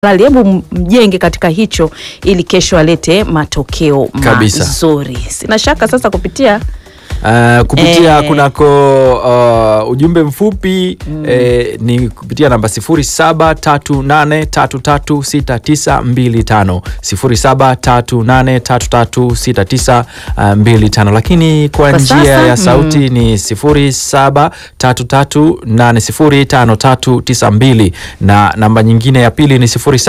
halali. Hebu mjenge katika hicho ili kesho alete matokeo Kabisa. mazuri. Sina shaka sasa kupitia Uh, kupitia Eh. kunako uh, ujumbe mfupi eh, ni kupitia namba 0738336925 0738336925 lakini kwa Kwa njia sasa, ya sauti ni 0733805392 na namba nyingine ya pili ni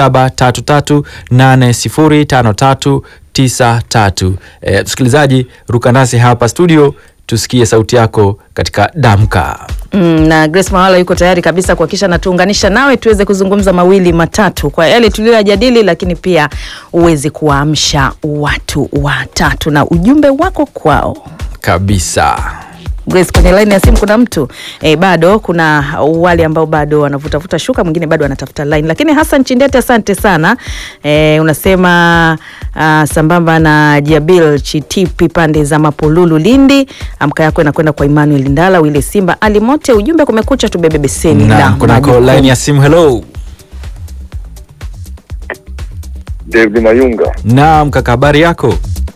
0733805393 Eh, msikilizaji ruka nasi hapa studio tusikie sauti yako katika damka Mm, na Grace Mawala yuko tayari kabisa kuhakikisha natuunganisha nawe tuweze kuzungumza mawili matatu kwa yale tuliyoyajadili, lakini pia uweze kuwaamsha watu watatu na ujumbe wako kwao. kabisa Grace, kwenye line ya simu kuna mtu e, bado kuna wale ambao bado wanavutavuta shuka, mwingine bado anatafuta line, lakini Hassan Chindete, asante sana e, unasema uh, sambamba na Jabil Chitipi pande za Mapululu Lindi, amka yako inakwenda kwa Emmanuel Ndala, Wile Simba, Ali Mote, ujumbe kumekucha, tubebe beseni la na kunako majukumu. line ya simu hello David Mayunga, naam kaka habari yako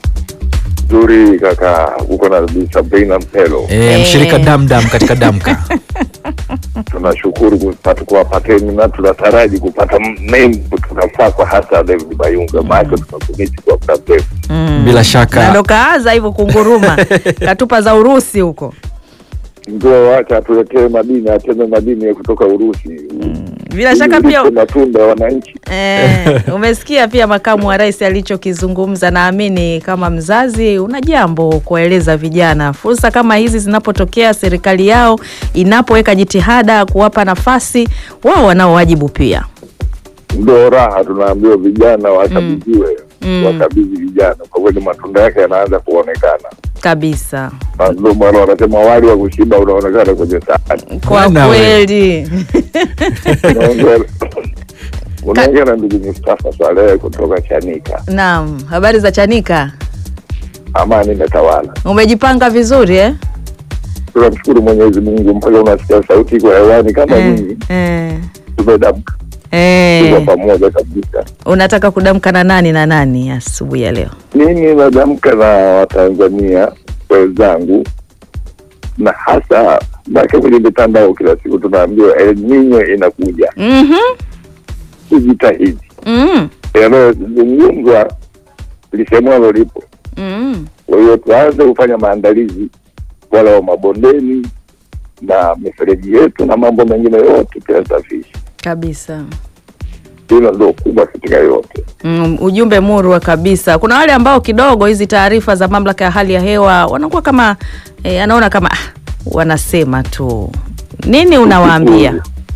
nzuri kaka, uko na Bi Sabrina Mpelo. e, Eh. mshirika damdam katika damka Tunashukuru kupata kuwapateni na tunataraji kupata membo tunafaa kwa hasa David Mayunga, maana tunakumisi kwa muda mrefu. Mm. bila na shaka ndo kaaza hivyo kunguruma katupa za Urusi huko. Ndio wacha atuletee madini, ateme madini ya kutoka Urusi. Bila shaka pia Ili matunda ya wananchi. Eh, umesikia pia makamu wa rais alichokizungumza. Naamini kama mzazi una jambo kuwaeleza vijana, fursa kama hizi zinapotokea, serikali yao inapoweka jitihada kuwapa nafasi, wao wanao wajibu pia. Ndio raha tunaambiwa vijana wakabidhiwe, Mm. wakabidhi vijana, kwa kweli matunda yake yanaanza kuonekana. Kabisa, Na Ndio maana wanasema wali wa kushiba unaonekana kwenye sahani. kwa Bwana we. kweli. Unaongea- unaongea na ndugu Mustafa Swalehe kutoka Chanika. Naam, habari za Chanika, Amani imetawala. umejipanga vizuri eh? Tunamshukuru Mwenyezi Mungu mpaka unasikia sauti kwa hewani kama Eh, nyinyi, eh, tumedamka tuko eh. pamoja kabisa. Unataka kudamka na nani na nani asubuhi ya leo? Mimi nadamka na Watanzania wenzangu, na hasa make kwenye mitandao kila siku tunaambiwa El Nino inakuja, Mhm, tujitahidi. mhm, Yanayozungumzwa lisemwalo lipo. mhm. Kwa hiyo tuanze kufanya maandalizi wala wa mabondeni na mifereji yetu na mambo mengine yote tuyasafishe. Kabisa. Hilo ndio kubwa katika yote. Mm, ujumbe murwa kabisa. Kuna wale ambao kidogo hizi taarifa za mamlaka ya hali ya hewa wanakuwa kama eh, anaona kama ah, wanasema tu. Nini unawaambia?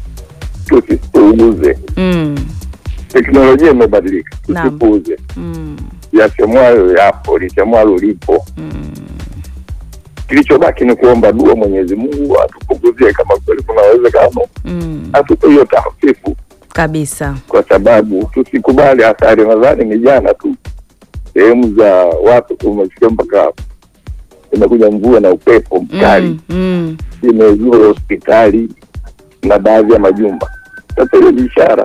Tusipuuze, Mm, teknolojia imebadilika, Naam. tusipuuze. mm, Yasemwayo yapo, lisemwalo lipo. mm. Kilichobaki ni kuomba dua Mwenyezi Mungu atupunguzie, kama kweli kuna uwezekano, Mm, atupe hiyo tahafifu, kabisa. kwa sababu tusikubali athari. Nadhani ni jana tu sehemu za watu kumesikia mpaka imekuja mvua na upepo mkali Mm, mm. imezua hospitali na baadhi ya majumba. Sasa hiyo ni ishara.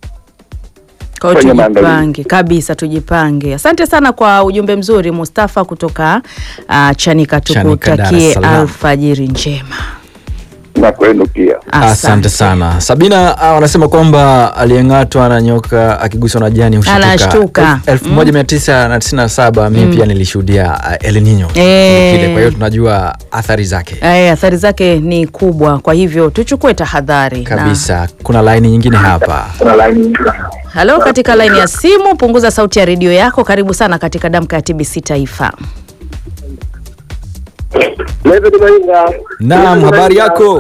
Kwa hiyo Fanya tujipange maandalizi. kabisa, tujipange. Asante sana kwa ujumbe mzuri Mustafa kutoka uh, Chanika. Chanika, Dar es Tukutakie Salaam. alfajiri njema. na kwenu pia. asante sana sabina ah, wanasema kwamba aliyeng'atwa na nyoka akiguswa na jani hushtuka. Anashtuka. Elfu- elfu moja mia tisa na tisini na saba mi pia nilishuhudia ah, El Nino Eh. kile kwa hiyo tunajua athari zake Eh, athari zake ni kubwa, kwa hivyo tuchukue tahadhari na- kabisa kuna laini nyingine hapa Halo, katika laini ya simu, punguza sauti ya redio yako. Karibu sana katika damka ya TBC Taifa. naam habari yako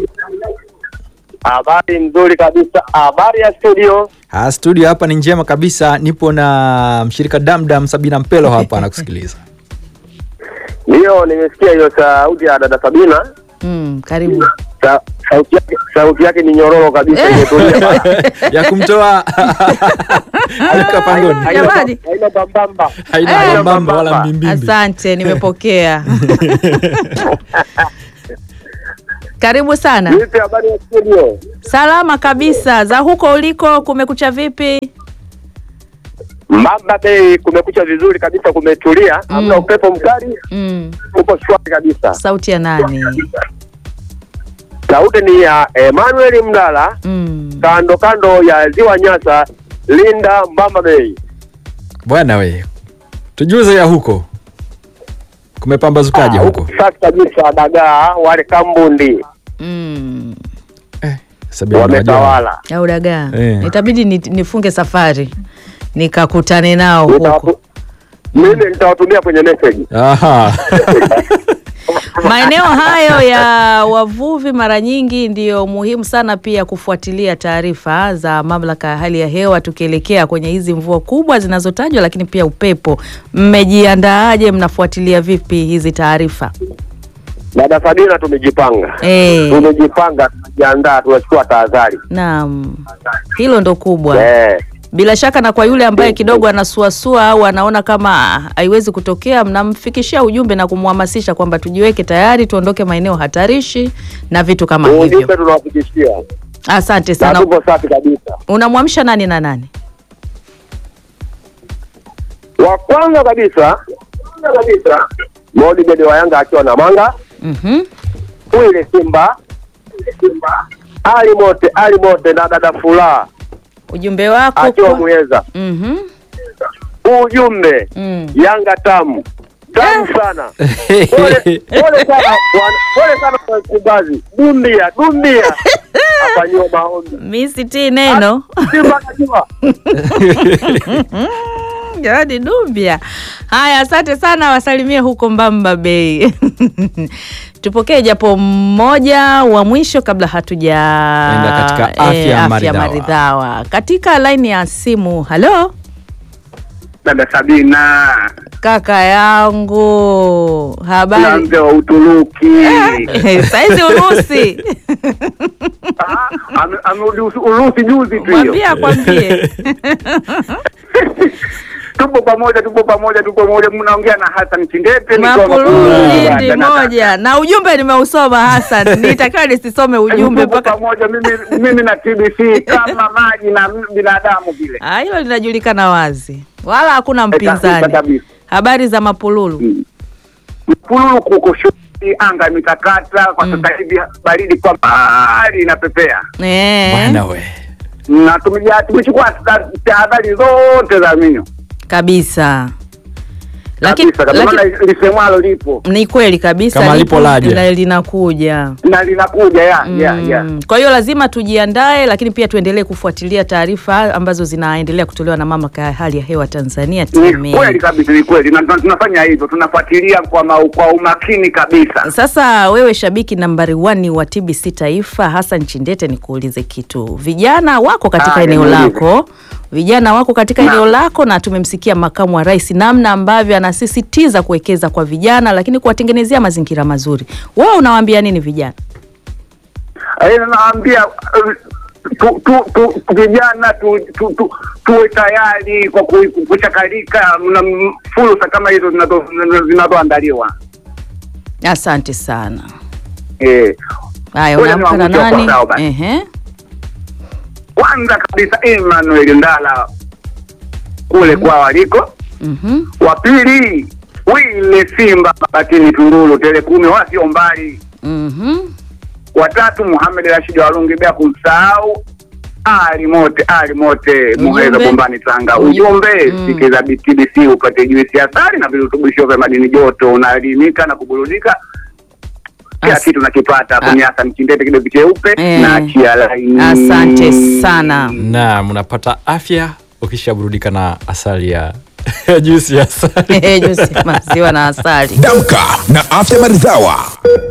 Habari nzuri kabisa. Habari ya studio. Ah, studio hapa ni njema kabisa nipo na mshirika damdam sabina mpelo hapa anakusikiliza Ndiyo, nimesikia hiyo sauti ya dada Sabina. Mm, karibu. Sa, sauti, yake, sauti yake ni nyororo kabisa, imetulia. ya kumtoa alika pangoni Haina- Jamani. haina bambamba. haina Eh. mbamba wala mbimbimbi Asante, nimepokea. Karibu sana. Vipi habari ya studio? Salama kabisa. Za huko uliko kumekucha vipi? Mbamba Bay kumekucha vizuri kabisa, kumetulia, hamna upepo mkali, Mm. upo shwari kabisa. Sauti ya nani? Sauti ni ya Emmanuel Mlala, Mm. kando kando ya ziwa Nyasa, Linda, Mbamba Bay. Bwana we, tujuze ya huko kumepambazukaje Ah, huko? huku safi kabisa, dagaa wale kambundi Mm. Eh, Sabina unajua. wametawala. Au dagaa. Eh. Itabidi ni, nifunge safari nikakutane nao huko. Nitawatu- Mimi nitawatumia kwenye message. Aha. Maeneo hayo ya wavuvi mara nyingi ndiyo muhimu sana pia kufuatilia taarifa za mamlaka ya hali ya hewa tukielekea kwenye hizi mvua kubwa zinazotajwa, lakini pia upepo. Mmejiandaaje? Mnafuatilia vipi hizi taarifa? Dada Sabina, tumejipanga Eh, tumejipanga, tumejiandaa, tunachukua tahadhari naam, hilo ndo kubwa. eh. Bila shaka na kwa yule ambaye kidogo anasuasua au anaona kama haiwezi kutokea, mnamfikishia ujumbe na kumhamasisha kwamba tujiweke tayari, tuondoke maeneo hatarishi na vitu kama Ujumbe hivyo. tunawafikishia Asante na sana. tupo safi kabisa. Unamwamsha nani na nani? Wa kwanza kabisa kwanza kabisa Modi Bede wa Yanga akiwa na manga Mhm. Wile Simba Simba Ali Mote Ali Mote na dada Furaha Ujumbe wako akiwa kwa... Muheza. Mhm. Ujumbe Mm. Yanga tamu tamu sana. Pole pole sana wana- pole sana kwa Msimbazi. Dumbia dumbia afanyiwa maombi. Mi sitii neno Simba najua. Jamani Dumbia. Haya, asante sana, wasalimie huko Mbamba Bay. Tupokee japo mmoja wa mwisho kabla hatuja Enda katika afya maridhawa. maridhawa. Katika laini ya simu. Halo Dada Sabina kaka yangu, na habari? mzee wa Uturuki. Saizi Urusi, Ah, ame- Amerudi Usu- Urusi juzi tu hiyo. mwambie akwambie. Tupo pamoja, tupo pamoja, tupo pamoja. Mnaongea na Hassan Chindete nikiwa Mapululu Mapululu, Lindi dada, dada. moja na ujumbe nimeusoma Hassan, nitakiwa nisisome ujumbe Tupo mpaka pamoja mimi, mimi na TBC kama maji na binadamu vile. Ah, hilo linajulikana wazi, wala hakuna kabisa, mpinzani. kabisa. Habari za Mapululu? Mapululu kuko shwari, anga imetakata kwa sasa hivi, baridi kwa mbali inapepea, Eh, Bwana we. na tumeja- tumechukua ta- tahadhari zote za minyo kabisa. Lakini kabisa, kabisa. lakini Maana lisemwalo lipo ni kweli kabisa, Kama lipo lipo laja. na linakuja. na linakuja ya, ya, ya. Mm, Kwa hiyo lazima tujiandae, lakini pia tuendelee kufuatilia taarifa ambazo zinaendelea kutolewa na mamlaka ya hali ya hewa Tanzania Ni TMA. kweli kabisa, ni kweli, na tuna- tunafanya hivyo, tunafuatilia kwa, ma, kwa umakini kabisa. Sasa wewe shabiki nambari wani wa TBC Taifa, Hassan Chindete, nikuulize kitu. Vijana wako katika Ah, eneo niulize. lako, vijana wako katika Naam. eneo lako, na tumemsikia makamu wa rais namna ambavyo anasisitiza kuwekeza kwa vijana, lakini kuwatengenezea mazingira mazuri. Wewe unawaambia nini vijana? Eh, naambia eh, tu, tu, tu, vijana tu, tu, tu, tuwe tayari kwa ku- kuchakalika na m- fursa kama hizo zinazo- zinazoandaliwa. Asante sana. Eh, Haya, Ngoja unaamka na niwaambie nani? wafuatao basi. Ehe. kwanza kabisa Emmanuel Ndala kule kwa waliko, Mhm. wa pili Wile Simba Batini Tunduru tele kumi wasio mbali, Mhm. watatu Muhamed Rashid Walungi bila kumsahau Ali Mote Ali Mote Muheza Ujumbe. Bombani Tanga. Uju- Ujumbe Mm. sikiza BTBC upate juisi ya asali na virutubisho vya madini joto, unaelimika na kuburudika kila As- kitu nakipata Ah. kwenye Hassan Kindete kidogo cheupe Eh. na chia laini. Asante sana. Naam, unapata afya ukishaburudika na asali ya juisi ya asali. Juisi ya maziwa na asali. Damka na afya maridhawa.